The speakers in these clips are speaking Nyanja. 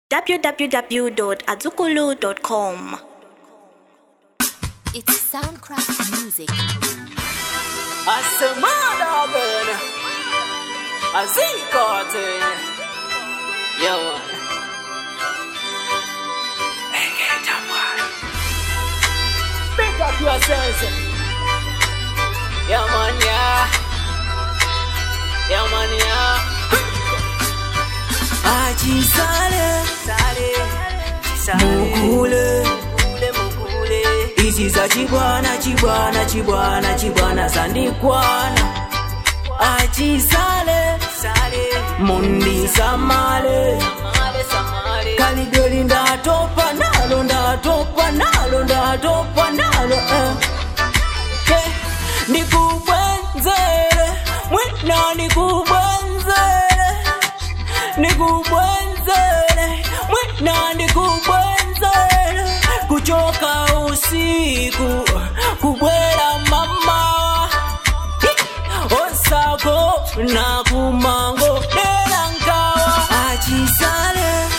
www.azukulu.com. It's Soundcraft Music. Asemada burn. Azikote. Yo. Pick up your sense. Yeah, man, yeah. Yeah, man, yeah. Achisale, sale, sale. Mukule, mukule, mukule. Izi za chibwana, chibwana, chibwana, chibwana zandikwana. Achisale, sale. Mundi samale, samale, samale. Kalidoli ndatopa nalo, ndatopa nalo, ndatopa nalo. Eh. Eh, Nikubwenzele, mwina nikubwenzele nikubwenzele mwina nikubwenzele kuchoka usiku kubwela mama osako na kumango dela nkawa achisale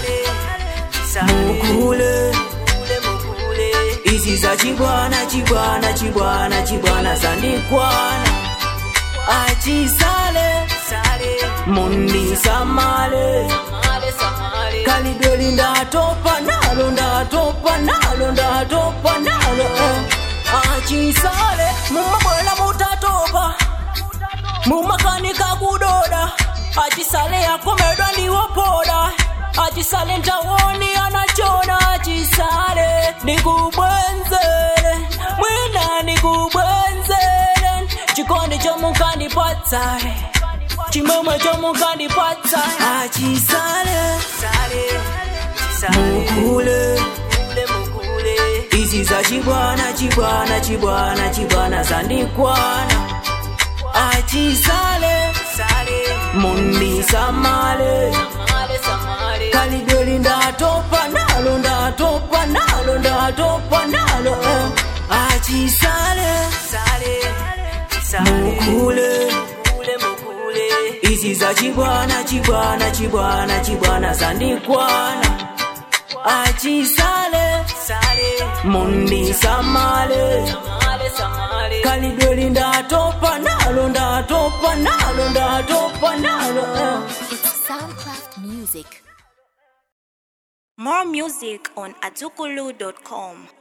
mukule izi za chibwana chibwana chibwana chibwana zandikwana achisale mundi samale kalidoli ndatopa nalo ndatopa nalo ndatopa nalo eh. achisale mumabwela mutatopa mumakanika kudoda achisale yakomedwa ndiwopoda achisale ntawoni anachona achisale nikubwenzele mwina nikubwenzele chikondi chomukandipatsae chimwemwe chomukandipatsa achisale mukule izi za chibwana chibwana chibwana chibwana zandikwana achisale mundi samale kalidoli ndatopa nalo ndatopa nalo ndatopa nalo eh. achisale mukule izi za chibwana chibwana chibwana chibwana zandikwana achisale mundi samale kalidoli ndatopa nalo ndatopa nalo ndatopa nalo eh. It's Soundcraft Music. More music on azukulu.com.